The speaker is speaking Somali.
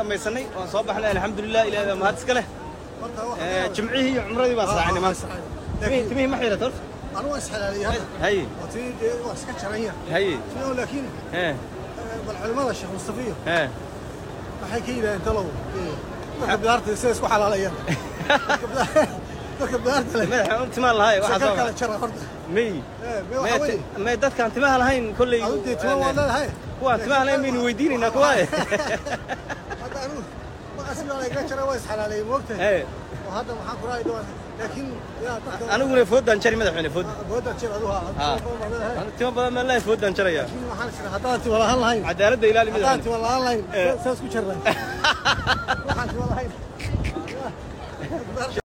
dhammaysanay waan soo baxnay alxamdulilah ilahay baa mahad iska leh horta waxa Eh, jimcihii iyo cumradii baan saacinay maanta timihii timihii ma xirat horta anu waa isxalaaliyay hadda haye oo tii dee waa iska jaran yar haye Tii laakiin ee eh, bal culimada sheekh mustafiyo ee waxay ka yidhahdeen talow eh, dadka bidaarta siday isku xalaalayaan Dadka bidaar- dadka bidaarta leh madaxa timaan lahay waxaa shakal soo kale jara horta may Eh, mee may waxa weeye may dadkaan timaha lahayn kolley adu dee tuma waa leedahay kuwaan timaha lahayn baynu weydiinaynaa kuwaaye hadda anigu maqasi baa layga jara waa isxalaalayay moogtahay ee oo hadda maxaan ku raay dhawaan laakiin yaa dadka aniguna foodaan jari madaxweyne food booda jir aduha Ah. hadda timo badan baan lahay foodaan jaraya waxaan jira haddaan tiwa lahaan lahayn cadaaladda ilaali haddaan madaxweyne tiwa lahaan lahayn Eh. saas ku jirnay waxaan tiwa lahayn